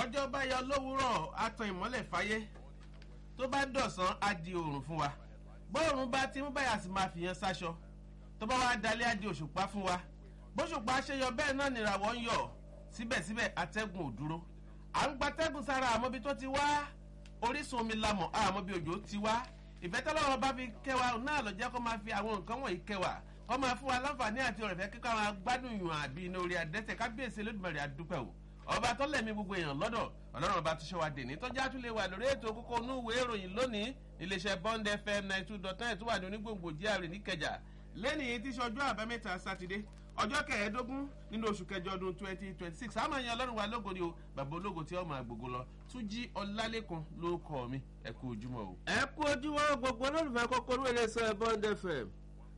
ọjọ́ bá yọ lówùúrọ̀ á tan ìmọ́lẹ̀ fáyé tó bá dọ̀sán á di oòrùn fún wa bóòrùn bá ti ń báyà sí máa fìyàn sáṣọ tó bá wá dalẹ́ á di òṣùpá fún wa bóṣùpá ṣe yọ bẹ́ẹ̀ náà nìràwọ̀ ń yọ síbẹ̀síbẹ̀ atẹ́gùn ò dúró à ń gbatẹ́gùn sára àmọ́bi tó ti wá orísun omi lamọ̀ àmọ́bi òjò ti wá ìfẹ́ tọ́lọ́wọ́ bá fi kẹwàá náà lọ jẹ́ kó máa fi àwọn nǹkan wọ̀nyí kẹwàá kó máa fún wa láǹfààní àti ọ̀rẹ́fẹ́ kíkọ́ àwọn agbádùn yùn àbí iná orí adẹ́tẹ̀ kábíyèsí olódùmarè àdúpẹ́ o ọba tó lẹ̀mí gbogbo èèyàn lọ́dọ̀ ọlọ́run ọba tó ṣe wa dèní tọ́jú àtúlẹ̀ wà lórí ètò kókó inú ìwé ìròyìn lónìí iléeṣẹ́ bond fm ninety two dot nine tó wà ní onígbòǹgbò gr níkẹjà lẹ́nìí tí ṣọjọ́ àbámẹ́ta sátidé ọjọ́ kẹẹ̀ẹ́dógún nínú oṣù kẹjọ ọdún twenty twenty six àmọ́ ìyẹn ọlọ́run wa lógo ni o bàbá ológo tí ọmọ àgbògo lọ túnjí ọlálẹ́kan ló kọ́ mi ẹ kú ojúmọ́ o. ẹ kú ojúmọ́ gbogbo olólùfẹ́ kókó ní iléeṣẹ́ bond fm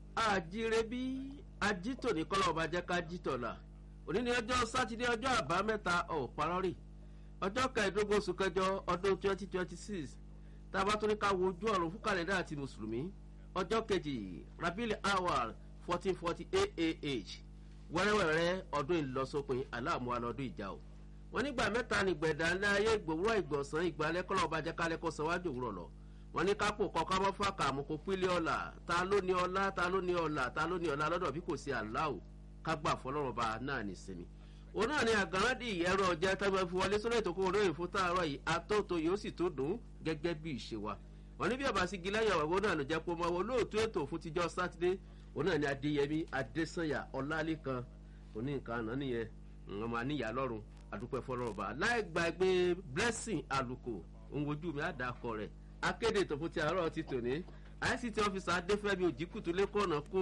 àjíire bí ajítò ní kọ́lọ́ ọba jẹ́ ká jítọ̀ là òní ni ọjọ́ sátidé ọjọ́ àbámẹ́ta ọ̀párọ́rì ọjọ́ kẹẹ̀ẹ́dógún oṣù kẹjọ ọdún twenty twenty six tá a bá tún ní ká wo ojú ọ̀run fún kàlẹ́dà àti mùsùlùmí ọjọ́ kejì rabil awal fourteen forty aah wẹ́rẹ́wẹ́rẹ́ ọdún ìlọsópin aláàmú alọ́dún ìjà o wọ́n nígbà mẹ́ta ní gbẹ̀dá ńlá ayé ìgbòwúrọ̀ ìgbọ̀nsán ìgbàlẹ́ kọ́lọ́ ọba jẹ́ kálẹ́ kó sanwó-ájú òwúrọ̀ lọ wọ́n ní kápò kọ́kọ́ mọ́ fàkà àmukò pílẹ̀ ọ̀la ta ló ní ọlá ta ló ní ọ̀la ta ló ní ọ̀la lọ́dọ̀ bí kò sí aláwò kágbà fọlọ́run ọba náà ní sinmi òun náà ni àgàràdì ẹ̀rọ ọ̀jẹ̀ tẹ́gbẹ́ fi wọlé sórí ètò kó olóyìn fún tààrọ̀ yìí atóto yóò sì tó dùn gẹ́gẹ́ bí ìṣe wa wọ́n ní bí ọba sí gilẹ́yìn ọ̀wọ́ náà ló jẹ́ pé ọmọ olóòtú ètò fún tíjọ́ sátidé òun náà ni adéyẹmí adésanya ọlálẹ́kan òní nǹkan àná nìyẹn ọmọ àníyàn lọ́rùn àdúpẹ́ fọlọ́rọ̀bà láì gbàgbé blessing àlùkò òun ojú mi àdàkọ rẹ̀ akéde ètò fún ti àárọ̀ ti tòní ict officer adéfẹ́mi òjìkùtù lẹ́kọ̀ọ́nà kó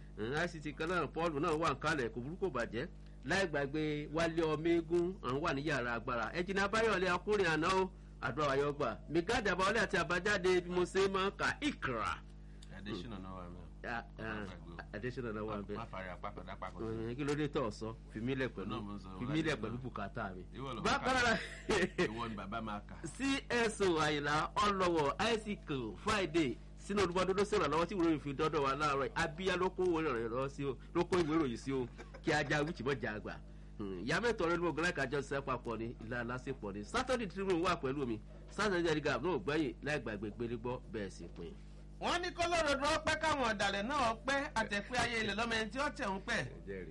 ict kan náà paul náà wà nkálẹ̀ kò burúkú bàjẹ́ láì gbàgbé wálé ọmọ eégún àwọn wà ní yàrá agbára ẹ̀jìnà abáyọ̀lé akúrin àná ó àdúrà ayọ́gbà migadi àbáwọlé àti àbájáde bí mo ṣe máa ń kà ìkra. adésínà náà wà mí adésínà náà wà ń bẹ má fari apákan dápákan. ọ̀hún kí ló dé tọ̀ sọ fìmílẹ̀ pẹ̀lú Náà mo ń sọ, fìmílẹ̀ láti pẹ̀lú náà. bùkátà mi. Ìwọ ló bákan máa náà ìwọ ni bàbá máa kà. cso àyìnlá ọlọ́wọ̀ isaac friday sínú olùbọdọdọ sí ìrànlọ́wọ́ tí ìwé ìròyìn dọ́dọ̀ wa láàárọ̀ yìí abíyá ló kó ìwé ìròyìn lọ sí o ló kó ìwé ìròyìn sí o kí ajá wíìchì mọ́ jà àgbà. ìyá mẹ́tọ̀ rẹ ló gbọ́dọ̀ kájọ ṣiṣẹ́ papọ̀ ni ìlà lásìpọ̀ ni saturday tribune wà pẹ̀lú mi saturday telegraph náà gbẹ́yìn láì gbàgbé gbélégbọ́ bẹ́ẹ̀ sì pin. wọ́n ní kọ́lọ́rọ̀dù ọpẹ́ káwọn ọ̀dàlẹ̀ náà pẹ́ àtẹ̀pẹ́ ayé ilẹ̀ lọ́mọ ẹni tí ó tẹ̀ ń pẹ́.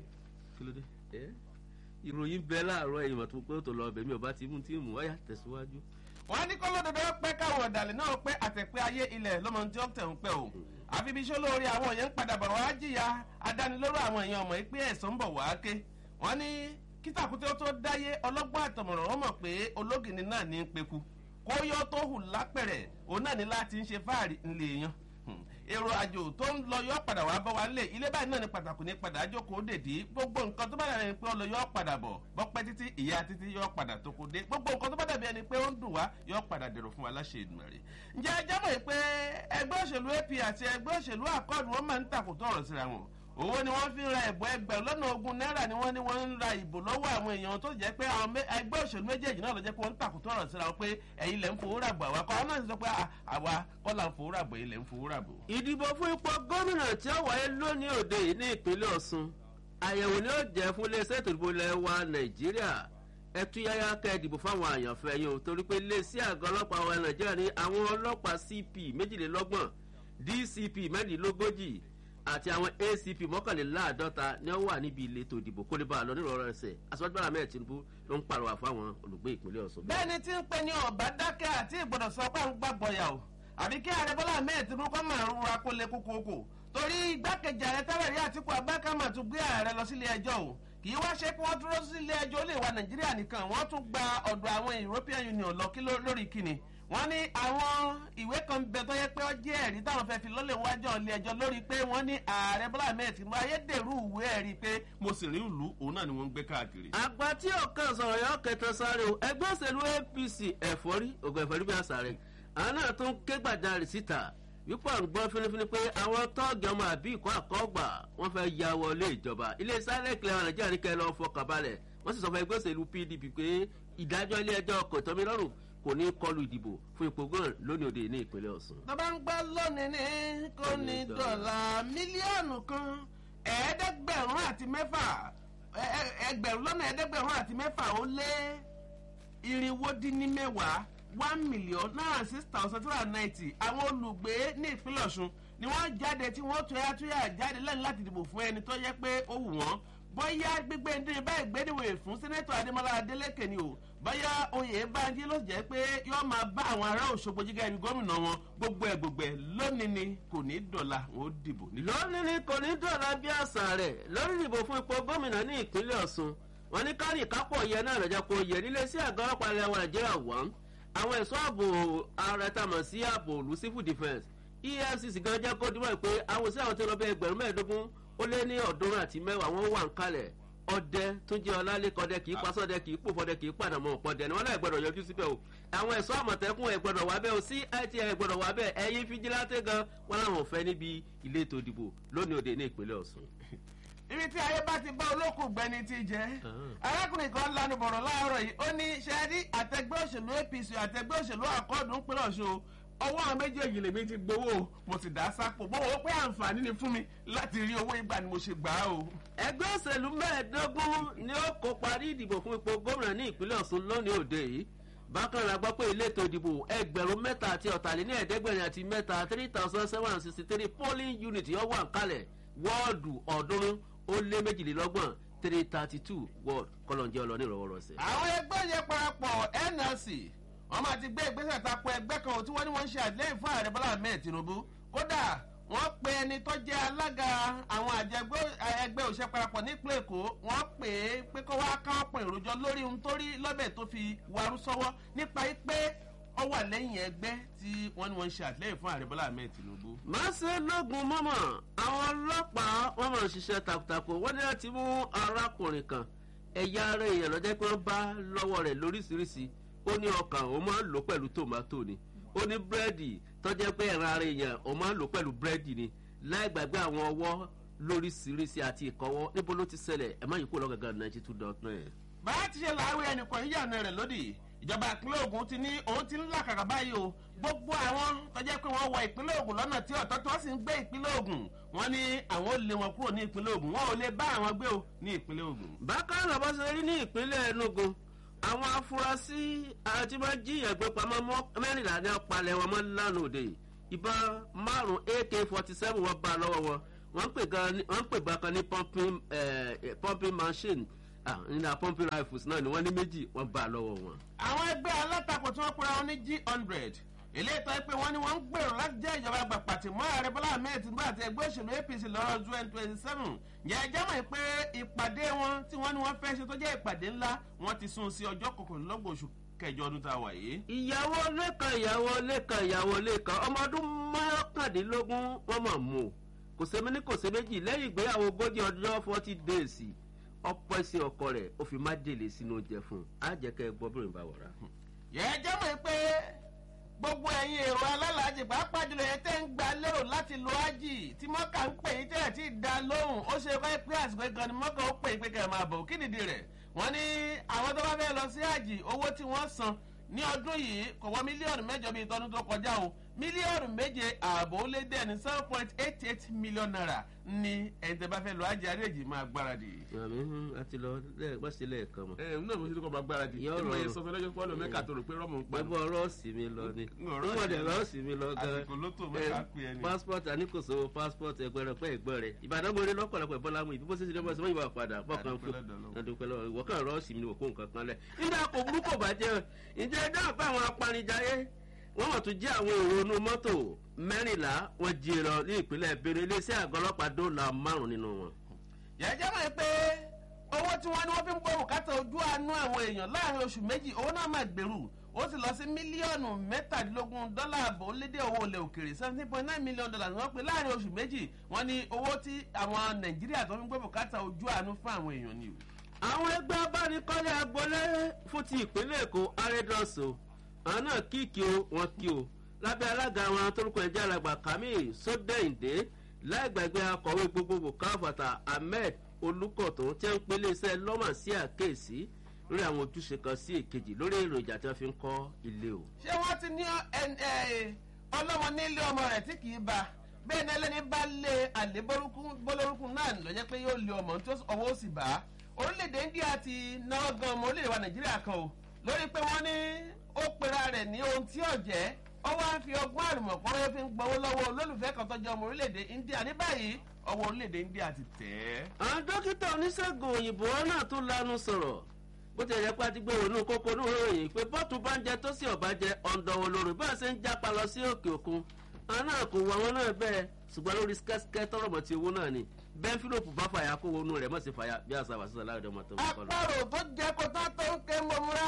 kí ló dé ẹ ìròyìn bẹ láàárọ̀ ẹ̀yìn mọ̀tò pé ó tó lọ ọbẹ̀ mi ò bá ti mú tí mú ọ̀yà tẹ̀síwájú. wọ́n ní kọ́lọ́rọ̀dù ọpẹ́ káwọn ọ̀dàlẹ̀ náà pẹ́ àtẹ̀pẹ́ ayé ilẹ̀ lọ́mọ ẹni tí ó tẹ̀ ń pẹ́ o. àfi bí iṣẹ́ olóore àwọn èèyàn ń padà bọ̀ wá jìyà adánilóró àwọn èèyàn ọmọ yìí pé ẹ̀sán ń bọ̀ wá ké. wọ́n ní kítàkùté ó tó dáyé ọlọ́gbọ́n àtọ̀mọ̀ràn wọn mọ̀ pé ológìnní náà ní í peku kó yọ tó hù lápẹ̀rẹ̀ òun náà ní láti ń ṣe fáàrí ńlẹ̀ yan Hmm. èrò àjò tó ń lọ yọ padà wá bọ́ wa lé ilé báyìí náà ní pàtàkì ní padà jókòó dèdí gbogbo nǹkan tó bá dàbí ẹni pé ó lọ yọ padà bọ̀ bọ́pẹ́ títí ìyá títí yọ padà tó kó dé gbogbo nǹkan tó bá dàbí ẹni pé ó ń dùn wá yọ padà dèrò fún wa láṣẹ ìdùnnàrè. ǹjẹ́ ẹ jẹ́ mọ̀ pé ẹgbẹ́ òṣèlú ap àti ẹgbẹ́ òṣèlú àkọọ́dù wọn máa ń tàkùtọ̀ ọ̀rọ̀ síra wọn owó ni wọ́n fi ń ra ẹ̀bọ̀ ẹgbẹ̀rún lọ́nà ogún náírà ni wọ́n ní wọ́n ń ra ìbò lọ́wọ́ àwọn èèyàn tó jẹ́ pé àwọn mé- ẹgbẹ́ òṣèlú méjèèjì náà ló jẹ́ pé wọ́n ń tàkùtọ̀ ọ̀rọ̀ síra wọn pé ẹ̀yin lẹ̀ ń fowó rà bò àwa kọ́ ọ́n náà ti sọ pé à- àwa kọ́ là ń fowó rà bò ẹ̀yin lẹ̀ ń fowó rà bò. ìdìbò fún ipò gómìnà tí ó wáyé lónìí òde yìí ní ìpínlẹ̀ ọ̀sùn àyẹ̀wò ni ó jẹ́ fún iléeṣẹ́ ètò ìdìbò ilẹ̀ wa nàìjíríà ẹ tú yáyá kẹ́ ẹ dìbò fáwọn àyànfẹ́ yín o torí pé iléeṣẹ́ àgọ́ ọlọ́pàá wa nàìjíríà ní àwọn ọlọ́pàá cp méjìlélọ́gbọ̀n dcp mẹ́rìndínlógójì àti àwọn acp mọ́kànléláàádọ́ta ni wọ́n wà níbi ìletò ìdìbò kó lè bá a lọ nírọ̀rọ̀ ẹsẹ̀ aṣọ́gbàrà mẹ́rin tinubu ló ń pàrọwà fáwọn olùgbé ìpínlẹ̀ ọ̀sùn. bẹ́ẹ̀ ni tí ń pe ní ọ̀bá dákẹ́ àti ìgbọ́dọ̀ sọ pé à ń gbàgbọ́ yà o àbí kí ààrẹ bọ́lá ahmed tinubu kọ́ máa rúra kó lè kókókó torí igbákejì ààrẹ tẹ́lẹ̀ rí àtìkú abákámà tún gbé ààrẹ lọ sílé ẹjọ́ o kì í wá ṣe pé wọ́n dúró sílé ẹjọ́ ó lè wa nàìjíríà nìkan wọ́n tún gba ọ̀dọ̀ àwọn european union lọ kí ló- lórí kíni wọ́n ní àwọn ìwé kan bẹ tó yẹ pé ó jẹ́ ẹ̀rí táwọn fẹ́ fi lọ́lẹ̀ wájọ́ ilé ẹjọ́ lórí pé wọ́n ní ààrẹ bọ́lá ahmed tinubu ayédèrú ìwé ẹ̀rí pé mo sì rí ìlú òun náà ni wọ́n ń gbé káàkiri. àgbà tí ọkàn sọ̀rọ̀ yọ kẹtàn sáré o ẹgbẹ́ òṣèlú apc ẹ̀fọ́rí ògùn ẹ̀fọ́rí bí àṣà rẹ̀ àwọn náà tún ké gbàjarè síta wípé à ń gbọ́ fínífíní pé àwọn tọ́ọ̀gì ọmọ àbí ìkọ́ àkọ́gbà wọ́n fẹ́ ya wọlé ìjọba ilé sáré ìkìlẹ̀ àwọn nàìjíríà ní kẹ́ lọ́ọ́ fọkàn balẹ̀ wọ́n sì sọ fún ẹgbẹ́ òṣèlú pdp pé ìdájọ́ ilé ẹjọ́ kò tọ́mi lọ́rùn kò ní kọlu ìdìbò fún ipò gómìnà lónìí òde ní ìpínlẹ̀ ọ̀sùn. tó bá ń gbọ́ lónìí ní kò ní dọ̀là mílíọ̀nù kan ẹ̀ẹ́dẹ́gbẹ̀rún àti mẹ́fà ẹ- ẹ- ẹgbẹ̀rún lọ́nà ẹ̀ẹ́dẹ́gbẹ̀rún àti mẹ́fà ó lé irinwó dín ní mẹ́wàá one million náírà six thousand two hundred ninety àwọn olùgbé ní ìpínlẹ̀ ọ̀ṣun ni wọ́n jáde tí wọ́n tóyá tóyá jáde lẹ́yìn láti dìbò fún ẹni tó yẹ pé ó wù wọ́n bóyá gbígbé ndé báyìí gbédèwé fún sẹ́nẹ́tọ̀ adémọlá adélèké ni o bóyá oyè báńdí ló jẹ́ pé yóò máa bá àwọn ará òṣogbo jíga ẹni gómìnà wọn gbogbo ẹ̀ gbogbo ẹ̀ lónìí ni kò ní dọ̀la wọn ó dìbò. lónìí ni kò ní dọ̀la bí àṣà rẹ̀ lórí ìdìbò fún ipò gómìnà ní ìpínlẹ̀ ọ̀ṣun wọn ní kárì kápọ̀ yẹ náà lọ́jà kó yẹ nílé sí àgọ́ ọlọ́pàá ilẹ̀ wa nàìjíríà wọ́n àwọn ẹ̀ṣọ́ ààbò ààrẹ tamọ̀ sí ààbò òlu civil defence efcc gan jẹ́ kó dúró pé àwọn sí àwọn tó lọ bẹ ẹgbẹ̀rún mẹ́ẹ̀ẹ́dógún ó lé ní ọ̀ọ́dúnrún àti mẹ́wàá wọ́n wà ń kalẹ̀ ọdẹ tó jẹ́ ọlálẹ́kọ̀ọ́dẹ kì í pasọ́dẹ kì í pòfọ́dẹ kì í pàdánù ọ̀pọ̀dẹ ni wọ́n náà gbọ́dọ̀ yọjú síbẹ̀ o àwọn ẹ̀ṣọ́ àmọ̀tẹ́kùn ẹ̀ gbọ́dọ̀ wá bẹ́ẹ̀ o cit ẹ̀ gbọ́dọ̀ wá bẹ́ẹ̀ ẹ̀yin fíjìláńtẹ́ gan wọn làwọn ò fẹ́ níbi ilé ètò ìdìbò lónìí òde ní ìpínlẹ̀ ọ̀sùn ibi tí ayé bá ti bá olókùn gbẹni ti jẹ arákùnrin kan lanu bọ̀rọ̀ láàárọ̀ yìí ó ní ṣẹ́ẹ́dí àtẹgbẹ́ òṣèlú apc àtẹgbẹ́ òṣèlú àkọọ́dù ń pínlẹ̀ ọ̀ṣun ọwọ́ àwọn méjèèjì lèmi ti gbowó mo sì dá sápò mo wò ó pé àǹfààní ni fún mi láti rí owó ìgbà ni mo ṣe gbà á o. ẹgbẹ́ òṣèlú mẹ́ẹ̀ẹ́dógún ni ó kó parí ìdìbò fún ipò gómìnà ní ìpínlẹ̀ ọ̀sùn lónìí òde yìí bákan náà gbọ́ pé ilé ètò ìdìbò ẹgbẹ̀rún mẹ́ta àti ọ̀tàléní ẹ̀ẹ́dẹ́gbẹ̀rin àti mẹ́ta three thousand seven hundred sixty three polling unit yóò wà ń kalẹ̀ wọ́ọ̀dù ọ̀ọ́dúnrún ó lé méjìlélọ́gbọ̀n three thirty two word kọlọ̀njẹ́ ọlọ́ní ìrọ̀wọ́rọ̀sẹ̀. àwọn ẹgbẹ́ yẹn parapọ̀ nlc wọ́n máa ti gbé ìgbésẹ̀ tako ẹgbẹ́ kan tí wọ́n ní wọ́n ń ṣe àtìlẹ́yìn fún ààrẹ bọ́lá ahmed tinubu kódà wọ́n pe ẹni tó jẹ́ alága àwọn àjẹgbẹ́ ẹgbẹ́ òṣìṣẹ́ parapọ̀ nípínlẹ̀ èkó wọ́n pè é pé kó wá ká ọ̀pọ̀ ìròjọ́ lórí ohun tó rí lọ́bẹ̀ tó fi warú sọ́wọ́ nípa pé ó wà lẹ́yìn ẹgbẹ́ tí wọ́n ní wọ́n ń ṣe àtìlẹ́yìn fún ààrẹ bọ́lá ahmed tinubu. má ṣe lógun mọ́mọ́ àwọn ọlọ́pàá wọ́n máa ń ṣiṣẹ́ takuntakun wọ́n ní láti mú arákùnrin kan ẹ̀yà ara èèyàn lọ́jọ́ pé wọ́n bá lọ́wọ́ rẹ̀ lóríṣiríṣi ó ní ọkàn òun máa ń lò pẹ̀lú tòmátò ni ó ní búrẹ́dì tọ́jẹ́ pé ẹ̀ràn ara èèyàn òun máa ń lò pẹ̀lú búrẹ́dì ni láì gbàgbé àwọn ọwọ́ lóríṣiríṣi àti ìkọwọ́ níbo ló ti ṣẹlẹ̀ ẹ̀ má yìí kó lọ́gàgà ninety two dot nine. bá a ti ṣe láàárọ̀ ẹnìkan yíyànà rẹ̀ lódì ìjọba ìpínlẹ̀ ogun ti ní òun ti ń làkàkà báyìí o gbogbo àwọn tọ́jẹ́ pé wọ́n wọ ìpínlẹ̀ ogun lọ́nà tí ọ̀tọ́ tí wọ́n sì ń gbé ìpínlẹ̀ ogun wọ́n ní àwọn ò lé wọn kúrò ní ìpínlẹ̀ ogun wọn ò lè bá àwọn gbé o ní ìpínlẹ̀ ogun. bákan náà bó ṣe rí ní ìpínlẹ̀ enugu àwọn afurasí àti máa jíyàn gbé pamọ́ mẹ́rìnlá ní ọ̀pálẹ̀ wọn mọ́ lánàá òde ìbọn márùn-ún ak forty seven wọn bá lọ́wọ́ wọn wọ́n ń pè gbàkan ní pumping machine nínú pumping rifles náà ni wọ́n ní méjì wọ́n bá lọ́wọ́ wọn. àwọn ẹgbẹ́ alátakò tí wọ́n pera wọn ní g hundred eléyìí tó yẹ pé wọ́n ní wọ́n ń gbèrò láti jẹ́ ìjọba àgbà pàtì mọ́ ààrẹ bọ́lá ahmed tinubu àti ẹgbẹ́ òṣèlú apc lọ́rọ̀ twenty twenty seven yẹ ẹjẹ́ mọ̀ pé ìpàdé wọn tí wọ́n ní wọ́n fẹ́ ṣe tó jẹ́ ìpàdé ńlá wọ́n ti sún sí ọjọ́ kọkànlélọ́gbọ̀n oṣù kẹjọ ọdún tá a wà yìí. ìyàwó lẹ́kan ìyàwó lẹ́kan ìyàwó lẹ́kan ọmọ ọdún mọ́kàndínlógún wọ́n mọ̀ mú o kò sẹ́mi ní kò sẹ́ méjì lẹ́yìn ìgbéyàwó ogójì ọjọ́ forty days ọ̀pọ̀ ẹ̀sìn ọkọ rẹ̀ ó fi má délé sínú oúnjẹ fún un á jẹ́ kẹ́ ẹ gbọ́ bìrìn bá wọ̀ra. yẹ ẹjẹ́ mọ̀ pé gbogbo ẹ̀yin èrò alálàájì pàápàá jùlọ yẹn tẹ́ ń gba lérò láti lo ájì tí mọ́kà ń pè yín tẹ́lẹ̀ tí ì da lóhùn ó ṣe kọ́ pé àsìkò gan ni mọ́kà ó pè yín pé kẹ́ ẹ̀ máa bọ̀ kí nìdí rẹ̀ wọ́n ní àwọn tó bá fẹ́ lọ sí àjì owó tí wọ́n san ní ọdún yìí kò wọ mílíọ̀nù mẹ́jọ bíi tọdún tó kọjá o mílíọ̀nù méje ààbò lé dẹ́ ní seven point eight eight million naira ní ẹni tẹ́ bá fẹ́ lọ àjì àríyànjì máa gbáradì. àmì a ti lọ wọ́n sì lẹ́ẹ̀kan mọ́. ẹ ẹ náà mo ti kọ́ máa gbáradì Yọ̀ọ́ ẹ mọ̀ ẹ rọrùn. sọ fún ẹlẹ́jọ́ pọ́ọ̀lù mẹ́ka tó rò pé rọ́ọ̀mù ń pa gbogbo rọ́ọ̀sì mi lọ ni Ọ̀rọ̀ wọ́n dẹ̀ sì- rọ́ọ̀sì mi lọ gan. àsìkò ló tó mẹ́ka pé ẹni. passport àníkòso passport ẹgbẹrẹ pẹ ẹgbọn rẹ ìbàdàn mo rí lọpọlọpọ bọlá mu ìbí bó ṣe ṣe lọpọ sọmọ ìwà padà bọkàn fún Adúpẹ́ lọ́dọ̀ Ọlọ́run. adúpẹ́ lọ́wọ́ ìwọ kan rọ́ọ̀sì mi ni òkú nǹkan kan lẹ̀ nígbà kò burúkú bàjẹ́ ǹjẹ́ ẹ dáhùn pé àwọn apanijayé wọ́n mọ̀ tún jẹ́ àwọn èrò inú mọ́tò mẹ́rìnlá wọ́n jí lọ ní ìpínlẹ̀ benin iléeṣẹ́ àgọ́ ọlọ́pàá dóòlà márùn-ún nínú wọn. yẹ̀jẹ̀ mọ̀ pé owó tí wọ́n ní wọ́n fi ń gbọ́ bùkátà ojú àánú àwọn èèyàn láàrin oṣù méjì owó náà máa gbèrú ó sì lọ sí mílíọ̀nù mẹ́tàdínlógún dọ́là àbò lédè owó ilẹ̀ òkèrè seventeen point nine million dollars ni wọ́n pe láàrin oṣù méjì wọ́n ní owó tí àwọn nàìjíríà tó fi ń gbọ́ bùkátà ojú àánú fún àwọn èèyàn ni o. àwọn ẹgbẹ́ abánikọ́lé agbolé fún ti ìpínlẹ̀ èkó arẹ́dọ̀sọ àwọn náà kíkì o wọn kí o lábẹ́ alága àwọn torúkọ ẹ̀jẹ̀ alàgbà kamil sódẹ́yìndé láì gbàgbé akọ̀wé gbogbogbò káfàtà ahmed olùkọ̀tún tí wọ́n ń pelé iṣẹ́ lọ́mà sí àkéèsí lórí àwọn ojúṣe kan sí èkejì lórí èròjà tí wọ́n fi ń kọ́ ilé o. ṣé wọ́n ti ní ẹn- ẹ, ọlọ́mọ nílé ọmọ rẹ̀ tí kì í ba bẹ́ẹ̀ ni ẹlẹ́ni bá lé àlè bọ́lórúkún náà lọ́jọ́ pé yóò lé ọmọ tí ọwọ́ ó sì bá orílẹ̀-èdè india ti náwó gan ọmọ orílẹ̀-èdè wa nàìjíríà kan o lórí pé wọ́n ní ó pera rẹ̀ ní ohun tí ọ̀jẹ́ ó wá fi ọgbọ́n àrùmọ̀kọ́rọ́ fi ń gbowó lọ́wọ́ olólùfẹ́ kan tọ́jú ọmọ orílẹ̀-èdè India ní báyìí ọwọ́ orílẹ̀-èdè India ti tẹ̀ ẹ́. àwọn dókítà oníṣègùn òyìnbó náà tún lanu sọ̀rọ̀ bó ti yẹ pé a ti gbé òun kókó ní òròyìn pé bọ́ọ̀tù bá ń jẹ tó sì ọ̀bá jẹ ọ̀ǹdọ̀wọ̀ lórí bá a ṣe ń jápa lọ sí òkè òkun àwọn náà kò wọ àwọn náà bẹ́ẹ̀ ṣùgbọ́n lórí skẹ́skẹ́ tọrọmọ ti owó náà ni bẹ́ẹ̀ fílòpù bá fàyà kó wọnú rẹ̀ mọ̀ sí fàyà bí àṣà wàṣíṣà láàrin ọmọ tó ń kọ́ lọ. àpárò tó jẹ kó tó tó ń ké mọ̀múra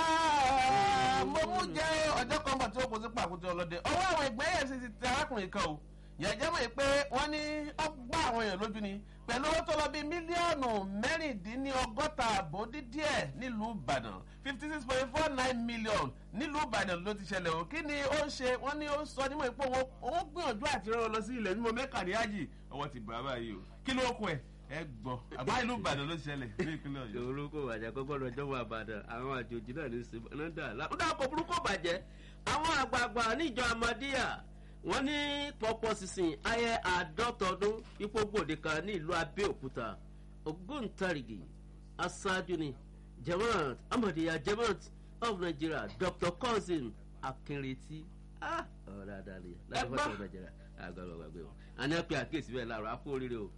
mọ̀mú jẹ ọjọ́ kan bọ̀ tí ó kó sí pàkúté ọlọ́dẹ ọwọ́ àwọn ìgbẹ́ yẹn sì ti tẹ arákùnrin kan o yẹ̀jẹ̀ mọ̀ pé wọ́n ní ọgbà àwọn èèyàn lójú ni pẹ̀lú owó tó lọ bíi mílíọ̀nù mẹ́rìndínlọ́gọ́ta àbò dídíẹ̀ nílùú Ìbàdàn fifty six point four nine million nílùú Ìbàdàn ló ti ṣẹlẹ̀ o kí ni ó ń ṣe wọ́n ní ó sọ nímọ̀ pé òun gbìyànjú àti rán lọ sí ilẹ̀ mímọ́ mẹ́kà ní ájì ọwọ́ ti bàbá yìí o kí ló kún ẹ̀ ẹ gbọ́ àbá ìlú Ìbàdàn ló ṣẹlẹ̀ ní ìpínlẹ̀ Ọ̀yọ́. orúkọ bàjẹ́ kọ́kọ́ lọ́jọ́ wà bàdàn àwọn àjòjì náà ní sèmọ́nàdà lákúndà kò burúkú bàjẹ́ àwọn àgbààgbà níjọ amadíyà wọ́n ní pọ̀pọ̀ sísìn ayẹ àádọ́ta ọdún ipò gbòde kan ní ìlú Abẹ́òkúta ògbóǹtarìgì aṣáájú ni Jamaat Ahmadiyya Jamaat of Nigeria Dr. Cousin Akinreti ọ̀rọ̀ àdáni láti fọ́tò Nàìjíríà àgbàlọ́ gbàgbé wọn àní àpè àkíyèsí bẹ́ẹ̀ láàrọ̀ àpò oríire o.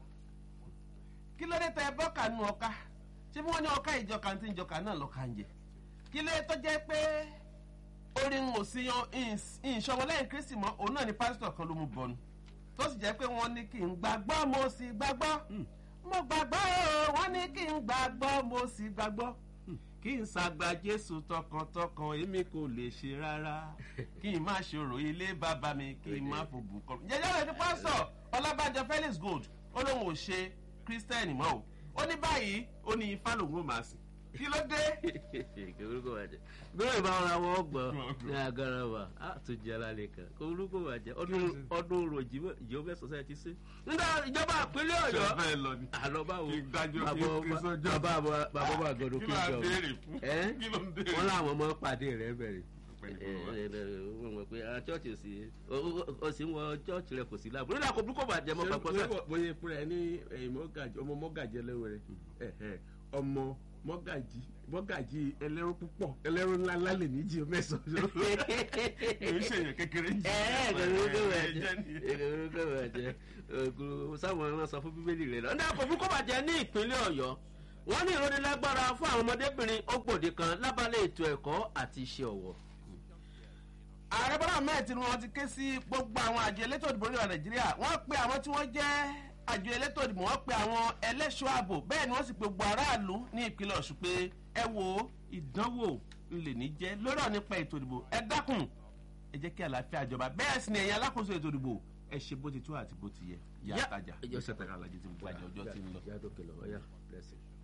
kí ló dé tẹ ẹ bọ́ọ̀kà nu ọ̀ka ṣé bí wọ́n ní ọ̀ka ìjọka tí ìjọka náà lọ́ka ń jẹ kí ló dé tó jẹ́ pé orin ò sí yan ìṣọmọlẹ́yìn kristi mọ́ òun náà ni pásítọ̀ kan ló mú bọ́nu tó sì jẹ́ pé wọ́n ní kí n gbàgbọ́ mo sì gbàgbọ́ mo gbàgbọ́ o wọ́n ní kí n gbàgbọ́ mo sì gbàgbọ́ kí n ṣàgbà jésù tọkàntọkàn èmi kò lè ṣe rárá kí n má ṣòro ilé bàbá mi kí n má fògùn kọ. jẹjẹ rẹ ní pásítọ̀ ọlábàjọ felix gold ó lóun ò ṣe kírísítẹ́nì mọ́ o ó ní báyìí ó ní ifá lòun ò máa sìn kí ló dé. orúkọ bàjẹ́ bẹ́ẹ̀ bá wọn àwọn ọgbọ̀n ní agara wa á tún jẹ́ alálẹ̀ kan orúkọ bàjẹ́ ọdún ròjì ìjọba society sí. nígbà ìjọba ìpínlẹ̀ ọ̀yọ́ àlọ́ báwo bàbá bàbá bá gọdọ̀ kí n jọ wọn làwọn ọmọ pàdé rẹ bẹ̀rẹ̀ wọ́n mọ̀ pé chọ́ọ̀chì ò sí ó sì ń wọ chọ́ọ̀chì rẹ kò sí láàbù nígbà kò burúkú bàjẹ́ mọ́ pàpọ̀ sá. bóyá ìpínlẹ̀ ní ọmọ mọ́gàjì ẹlẹ́wẹ̀rẹ̀ ọmọ mọ́gàjì mọ́gàjì ẹlẹ́rú púpọ̀ ẹlẹ́rú ńlá ńlá lè ní jí o mẹ́sàn-án. èyí ṣèyàn kékeré jù. ẹ ẹ gbẹrúgbẹ bàjẹ́ gbẹrúgbẹ bàjẹ́ ògùn sáwọn ọmọ sọ fún bíbélì rẹ lọ. ní àkókò kó bàjẹ́ ní ìpínlẹ̀ ọ̀yọ́ wọ́n ní ìrónilágbára fún àwọn ọmọdébìnrin ọgbòde kan lábálẹ̀ ètò ẹ̀kọ́ àti iṣẹ́ ọwọ́ ààrẹ bọ́lá ahmed tinubu wọn ti ké sí gbogbo àwọn àjọ elétò ìdìbò ní nàìjíríà wọ́n pe àwọn tí wọ́n jẹ́ àjọ elétò ìdìbò wọ́n pe àwọn ẹlẹ́ṣọ́ ààbò bẹ́ẹ̀ ni wọ́n sì pe gbogbo aráàlú ní ìpínlẹ̀ ọ̀ṣun pé ẹ wo ìdánwò ńlẹ̀ ní jẹ́ lórí ọ̀ nípa ètò ìdìbò ẹ dákun ẹ jẹ́ kí àlàáfíà jọba bẹ́ẹ̀ sì ni ẹ̀yin alákòóso ètò ìdìbò ẹ ṣe bó ti tó àti bó ti yẹ yá àtajà ìjọsẹ̀ tẹ̀ka alájí ti ń bọ̀ àjọ ọjọ́ ti ń lọ.